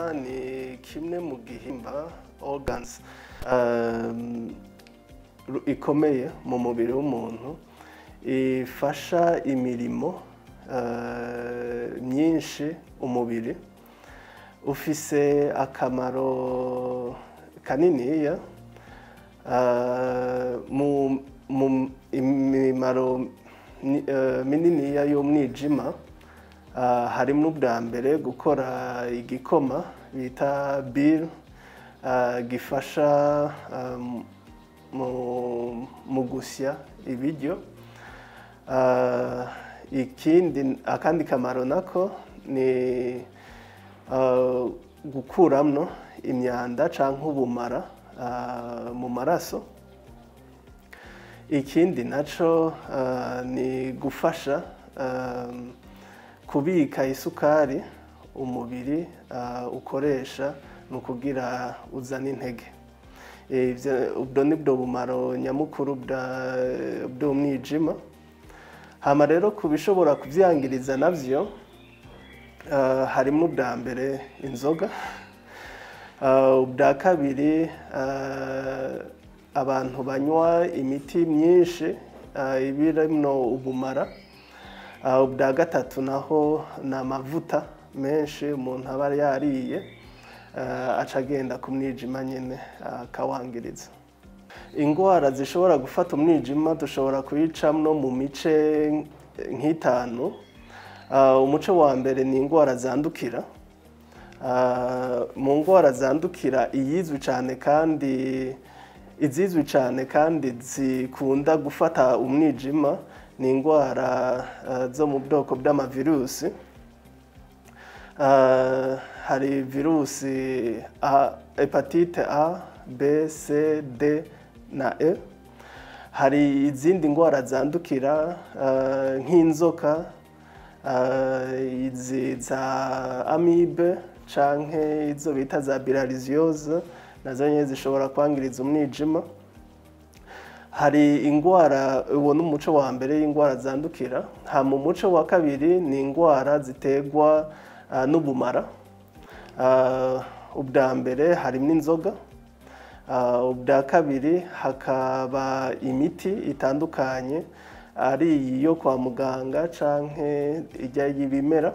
ni kimwe mu gihimba organs um, ru- ikomeye mu mubiri w'umuntu ifasha imirimo uh, myinshi umubiri ufise akamaro kaniniya uh, mu, mu imimaro ni- eh, mininiya y'umwijima Ah, harimo ubwa mbere gukora igikoma bita bile ah, gifasha ah, mu- mu gusya ibiryo Ah, ikindi akandi kamaro nako ni ah, gukuramwo imyanda canke ubumara ah, mu maraso ikindi naco ah, ni gufasha ah, kubika isukari umubiri ah, ukoresha mu kugira uzane intege Ivyo- ubwo ni bwo bumaro nyamukuru bwa- bw'umwijima hama rero ku bishobora kuvyangiriza navyo ah, harimo ubwa mbere inzoga Ah, ubwa kabiri ah, abantu banywa imiti myinshi ah, ibirimwo ubumara Ah, ubwa gatatu naho ni amavuta menshi umuntu aba yariye ah, aca agenda ku mwijima nyine akawangiriza indwara zishobora gufata umwijima dushobora kuyicamwo mu mice nk'itanu Ah, umuce wa mbere ni indwara zandukira Ah, mu ndwara zandukira iyizwi cyane kandi izizwi cyane kandi zikunda gufata umwijima ni indwara ah, zo mu bwoko bw'amavirusi Ah, hari virusi A, hepatite A, B, C, D na E. Hari izindi ndwara zandukira ah, nk'inzoka, ah, izi za amibe canke izo bita za bilharziose nazo nyene zishobora kwangiriza umwijima. hari indwara uwo ni umuco wa mbere y'indwara zandukira hama umuco wa kabiri ni indwara ziterwa ah, n'ubumara Ah, ubwa mbere harimo inzoga Ah, ubwa kabiri hakaba imiti itandukanye ari iyo kwa muganga canke ijya y'ibimera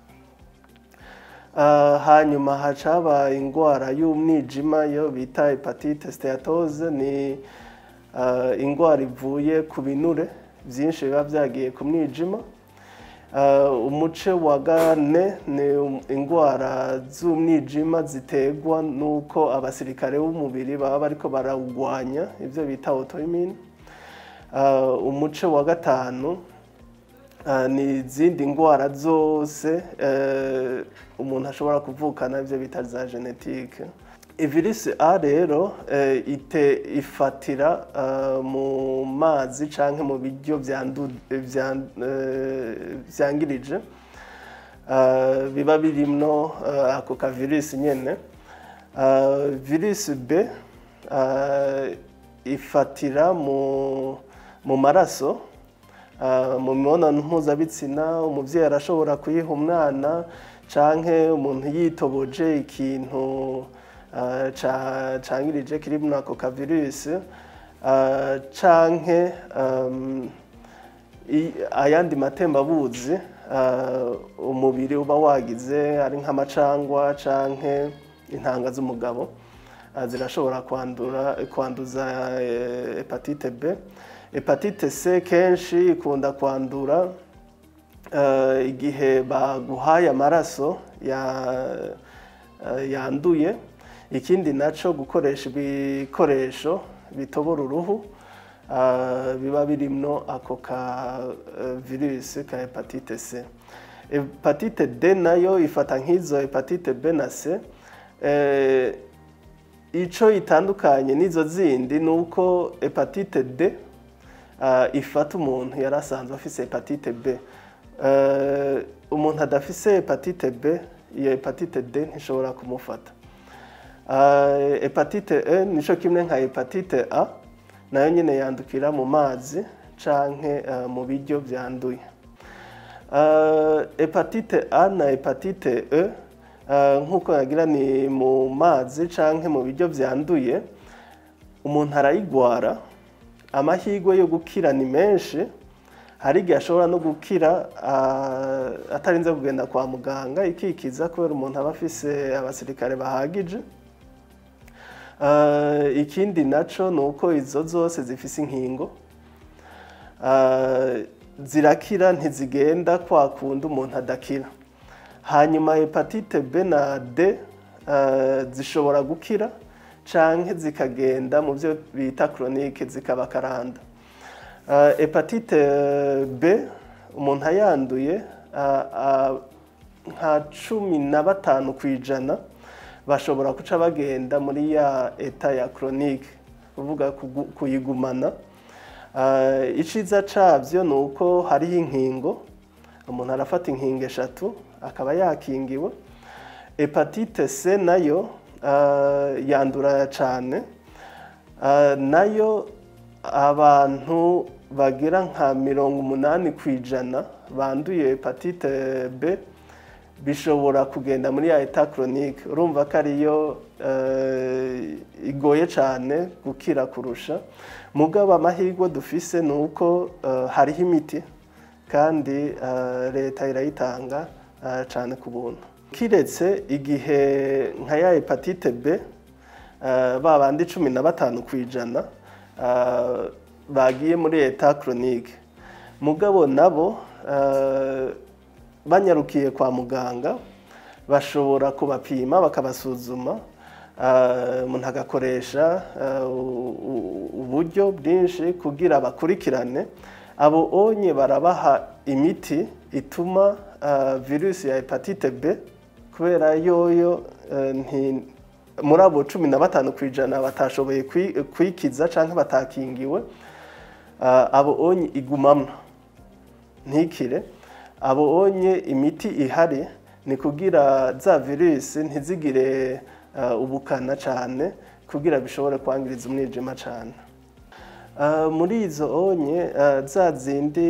Ah, hanyuma haca haba indwara y'umwijima yo bita hepatite steatose ni ah, indwara ivuye ku binure byinshi biba byagiye ku mwijima Ah, umuce wa gane ni um- indwara z'umwijima ziterwa n'uko abasirikare b'umubiri baba bariko barawugwanya ibyo bita autoimmune Ah, umuce wa gatanu Ah, ni izindi ndwara zose eh, umuntu ashobora kuvukana ibyo bita za genetike ivirisi a rero eh, ite ifatira ah, mu mazi canke mu biryo byandu- byan- eh, vyangirije Ah, biba birimwo ah, ako ka virisi nyene Ah, virisi b ah, ifatira mu mu maraso Ah, mu mibonano mpuzabitsina umubyeyi arashobora kuyiha umwana canke umuntu yitoboje ikintu ah, ca- cangirije kiri muri ako kavirusi ah, canke um, i- ayandi matembabuzi ah, umubiri uba wagize ari nk'amacangwa canke intanga z'umugabo ah, zirashobora kwandura kwanduza eh, hepatite B hepatite C kenshi ikunda kwandura eh, igihe baguhaye amaraso ya- eh, yanduye ikindi naco gukoresha ibikoresho bitobora uruhu ah, biba birimwo ako ka eh, virusi ka hepatite C hepatite D nayo ifata nk'izo hepatite B na C eh, ico itandukanye n'izo zindi ni uko hepatite D ah, ifata umuntu yari asanzwe afise hepatite B Eh, umuntu adafise hepatite B iyo hepatite D ntishobora kumufata Ah, hepatite E nico kimwe nka hepatite A nayo nyine yandukira mu mazi canke eh, mu biryo byanduye Ah, hepatite A na hepatite E eh, nk'uko yagira ni mu mazi canke mu biryo vyanduye umuntu arayigwara amahirwe yo gukira ni menshi hari igihe ashobora no gukira ah, atarinze kugenda kwa muganga ikikiza kubera umuntu aba afise abasirikare bahagije Ah, ikindi naco ni uko izo zose zifise inkingo Ah, zirakira ntizigenda kwa kundi umuntu adakira hanyuma hepatite B na D ah, zishobora gukira canke zikagenda mu byo bita chronique zikaba karanda Ah, hepatite B umuntu ayanduye ah, ah, nka cumi na batanu ku ijana bashobora guca bagenda muri ya eta ya chronique uvuga kugu- kuyigumana Ah, iciza cabyo ni uko hariho inkingo umuntu arafata inkingo eshatu akaba yakingiwe hepatite C nayo ah, yandura cyane Ah, nayo abantu bagera nka mirongo umunani ku ijana banduye hepatite B bishobora kugenda muri ya eta chronique urumva ko ariyo eh, igoye cyane gukira kurusha mugabo amahirwe dufise ni uko eh, hariho imiti kandi eh, leta irayitanga eh, cyane ku buntu kiretse igihe nka ya hepatite B eh, ba bandi cumi na batanu ku ijana eh, bagiye muri eta chronique mugabo nabo eh, banyarukiye kwa muganga bashobora kubapima bakabasuzuma ah, umuntu agakoresha ah, u- u- uburyo bwinshi kugira bakurikirane abo onye barabaha imiti ituma ah, virusi ya hepatite B kubera yoyo eh, nti muri abo cumi na batanu ku ijana batashoboye kwi- kwikiza cyangwa batakingiwe ah, abo onye igumamwo ntikire abo onye imiti ihari ni kugira za virusi ntizigire uh, ubukana cyane kugira bishobore kwangiriza umwijima cyane Uh, muri izo onye uh, za zindi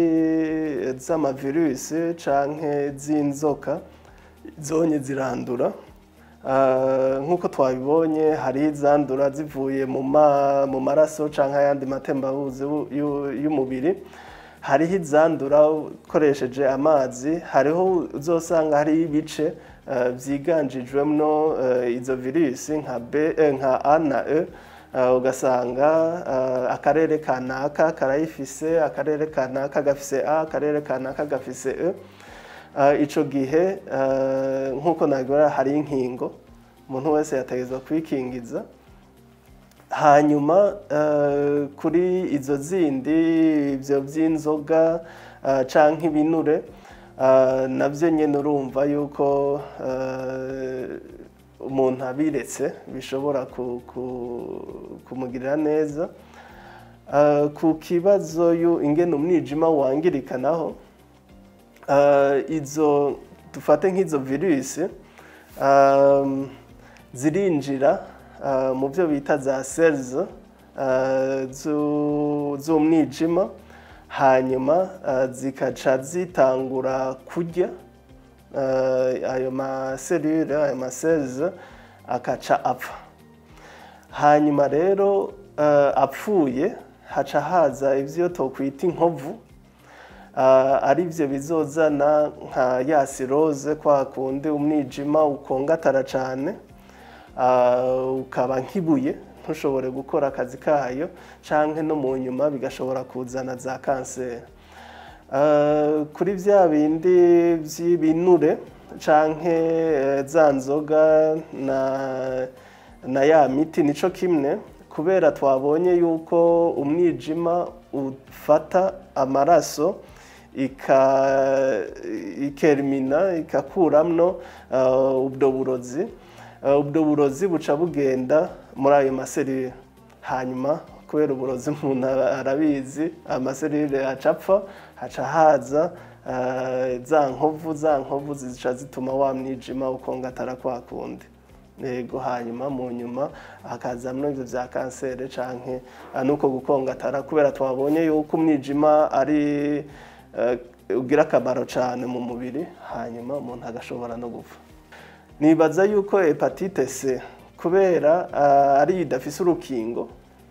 z'amavirusi canke z'inzoka zonye zirandura Uh, nk'uko twabibonye hari izandura zivuye mu ma- mu maraso canke ayandi matembabuzi yu- yu- y'umubiri hariho izandura ukoresheje amazi hariho uzosanga hariho ibice eh, vyiganjijwemwo eh, izo virusi nka B eh, nka A na E eh, ugasanga eh, akarere kanaka karayifise akarere kanaka gafise A akarere kanaka gafise E Eh, ico gihe eh, nk'uko nabibona hari inkingo umuntu wese yategerezwa kwikingiza hanyuma eh, kuri izo zindi ibyo by'inzoga eh, canke ibinure eh, navyo nyene urumva yuko eh, umuntu abiretse bishobora ku- ku- kumugirira neza Eh, ku kibazo yu- ingene umwijima wangirikanaho eh, izo dufate nk'izo virusi um, zirinjira uh, mu byo bita za cells uh, zu- z'umwijima hanyuma uh, zikaca zitangura kurya uh, ayo maselule ayo macells akaca apfa hanyuma rero uh, apfuye haca haza ivyo tokwita inkovu Ah, ari byo bizozana nka ya siroze kwa kundi umwijima ukongatara cyane ah, ukaba nk'ibuye ntushobore gukora akazi kayo canke no mu nyuma bigashobora kuzana za kanseri Ah, kuri bya bindi by'ibinure canke eh, za nzoga na na ya miti nico kimwe kubera twabonye yuko umwijima ufata amaraso ika ikerimina ikakuramwo uh, ubwo burozi Uh, ubwo burozi buca bugenda muri ayo maserire hanyuma kubera uburozi umuntu ara- arabizi amaserire aca apfa haca haza uh, za nkovu za nkovu zica zituma wa mwijima ukongatara kwa kundi yego hanyuma mu nyuma hakazamwo ivyo vya kanseri canke ah, nuko gukongatara kubera twabonye yuko umwijima ari eh, ugira akamaro cane mu mubiri hanyuma umuntu agashobora no gupfa nibaza yuko hepatite c kubera ah, ariyo idafise urukingo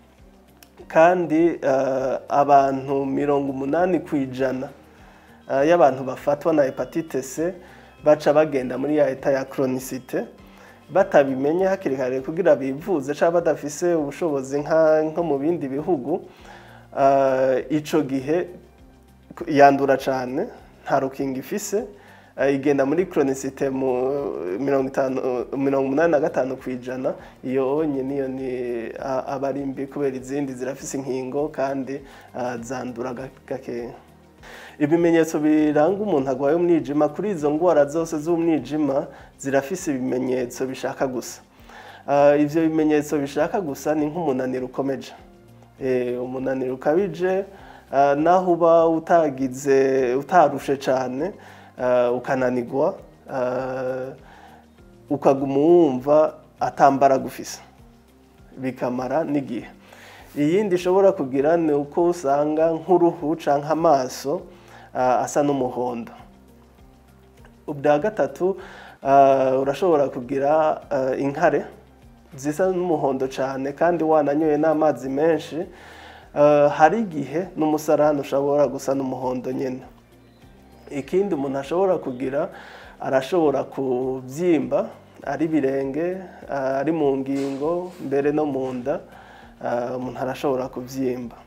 kandi ah, abantu mirongo umunani ku ijana ah, y'abantu bafatwa na hepatite c baca bagenda muri ya eta ya chronicite batabimenye hakiri kare kugira bivuze cyangwa badafise ubushobozi nka nko mu bindi bihugu ah, ico gihe ku- yandura cyane nta rukingo ifise ah, igenda muri chronicite mu mirongo itanu mirongo umunani na gatanu ku ijana iyo onye niyo ni ah, aba ari mbi kubera izindi zirafise inkingo kandi ah, zandura ga- gakeya ibimenyetso biranga umuntu arwaye umwijima kuri izo ndwara zose z'umwijima zirafise ibimenyetso bishaka gusa Ah, ivyo bimenyetso bishaka gusa ni nk'umunaniro ukomeje Eh, umunaniro ukabije ah, naho uba utagize utarushe cyane ah, ukananigwa ah, ukaguma wumva atambara gufisa bikamara n'igihe iyindi ishobora kugira ni uko usanga nk'uruhu cyangwa amaso ah, asa n'umuhondo ubwa gatatu ah, urashobora kugira ah, inkare zisa n'umuhondo cyane kandi wananyoye n'amazi menshi Ah, hari igihe n'umusarani ushobora gusa n'umuhondo nyine ikindi umuntu ashobora kugira arashobora kubyimba ari ibirenge ah, ari mu ngingo mbere no mu nda ah, umuntu arashobora kubyimba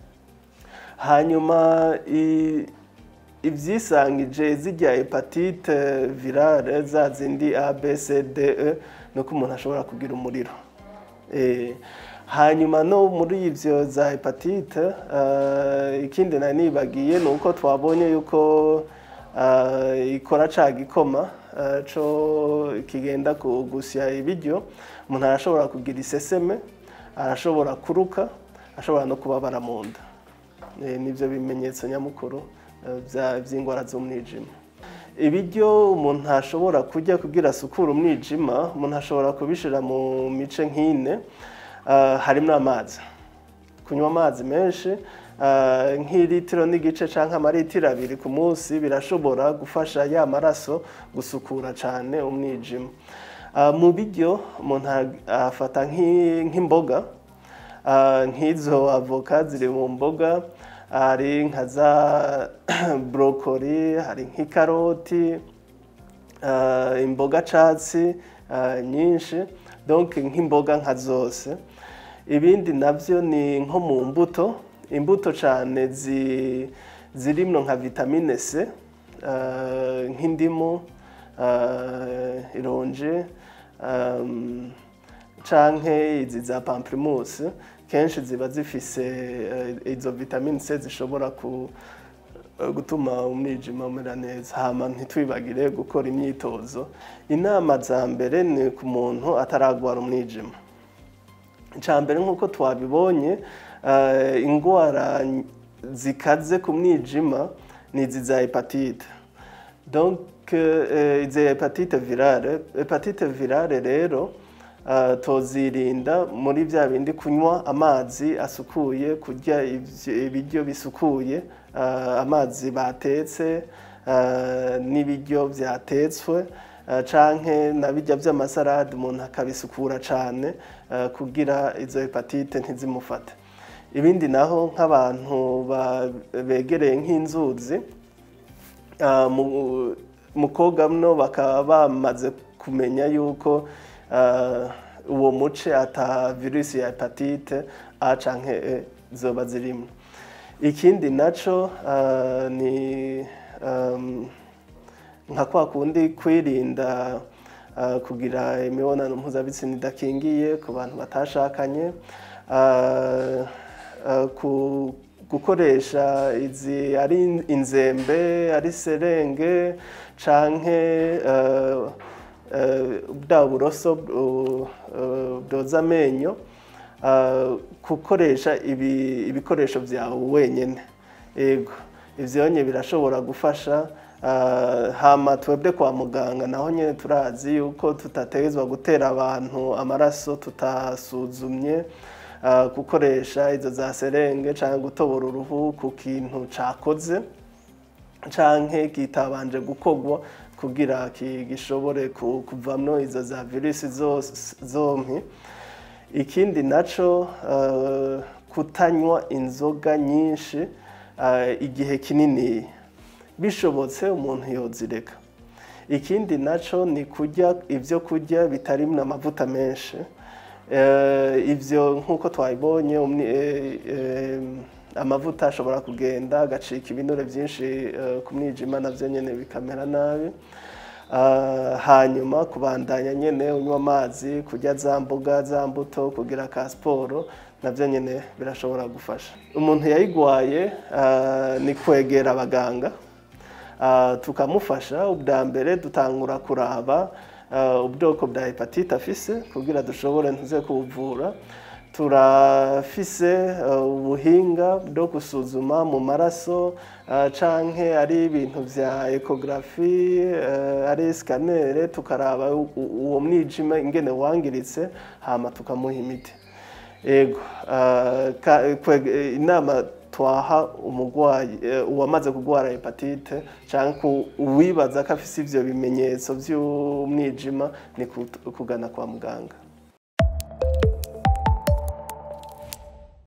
hanyuma i- ibyisangije zijya hepatite virale za zindi a b c d e ni uko umuntu ashobora kugira umuriro Eh, hanyuma no muri ibyo za hepatite eh, ikindi nari nibagiye ni uko twabonye yuko eh, ikora ca gikoma eh, co kigenda ku- gusya ibiryo umuntu arashobora kugira iseseme arashobora kuruka ashobora no kubabara mu nda Eh, nibyo bimenyetso nyamukuru eh, bya- by'indwara z'umwijima ibiryo umuntu ashobora kurya kugira asukure umwijima umuntu ashobora kubishyira mu mice nk'ine ah, harimo amazi kunywa amazi menshi ah, nk'ilitiro n'igice cyangwa amaritiro abiri ku munsi birashobora gufasha ya maraso gusukura cyane umwijima Ah, mu biryo umuntu ah- afata nk'i- nk'imboga Ah, nk'izo avoka ziri mu mboga hari nka za brokoli hari nk'ikaroti ah, imboga catsi ah, nyinshi donc nk'imboga nka zose ibindi navyo ni nko mu mbuto imbuto cane zi, zirimwo nka vitamine C ah, nk'indimu ah, ironji um, canke izi za pamplemousse kenshi ziba zifise eh, izo vitamine C zishobora ku gutuma umwijima umera neza hama ntitwibagire gukora imyitozo inama za mbere ni ku muntu ataragwara umwijima icya mbere nk'uko twabibonye eh, indwara zikaze ku mwijima ni izi za hepatite donc eh, izi hepatite virale hepatite virale rero uh, tozirinda muri bya bindi kunywa amazi asukuye kurya ivy- ibiryo bisukuye uh, amazi batetse uh, n'ibiryo byatetswe uh, canke na bijya by'amasarade umuntu akabisukura cane uh, kugira izo hepatite ntizimufate ibindi naho nk'abantu ba- begereye nk'inzuzi Ah, mu- mu koga mno bakaba bamaze kumenya yuko ah, uwo muce ata virusi ya hepatite A canke E zoba zirimo ikindi naco ah, ni um, nka kwa kundi kwirinda ah, kugira imibonano mpuzabitsina idakingiye ku bantu batashakanye ah, ah, ku gukoresha izi ari inzembe ari serenge canke eh, eh, bwa buroso bu- eh, bwoza amenyo eh, gukoresha ibi- ibikoresho byawe wenyine yego ivyonye birashobora gufasha eh, hama twebwe kwa muganga naho nyine turazi yuko tutategezwa gutera abantu amaraso tutasuzumye ah, gukoresha izo za serenge cyangwa gutobora uruhu ku kintu cakoze canke kitabanje gukogwa kugira ki- gishobore ku- kuvamwo izo za virusi zose zompi ikindi naco eh, kutanywa inzoga nyinshi eh, igihe kinini bishobotse umuntu yozireka ikindi naco ni kurya ibyo kurya bitarimwo amavuta menshi Eh, ivyo nk'uko twabibonye umni- eh, eh, amavuta ashobora kugenda agacika ibinure byinshi eh, ku mwijima navyo nyene bikamera nabi Ah, hanyuma kubandanya nyene unywa amazi kurya za mboga za mbuto kugira ka siporo navyo nyene birashobora gufasha umuntu yayigwaye ah, ni kwegera abaganga Ah, tukamufasha ubwa mbere dutangura kuraba ah, ubwoko bwa hepatite afise kugira dushobore ntuze kubuvura turafise ah, ubuhinga bwo gusuzuma mu maraso ah, canke ari ibintu vya ekogarafi ari sikanere tukaraba u- u- uwo mwijima ingene wangiritse hama tukamuha imiti ego ah, ka- kweg- inama twaha umurwayi eh, uwamaze kurwara hepatite cyangwa uwibaza ko afise ivyo bimenyetso vy'umwijima ni kut- kugana kwa muganga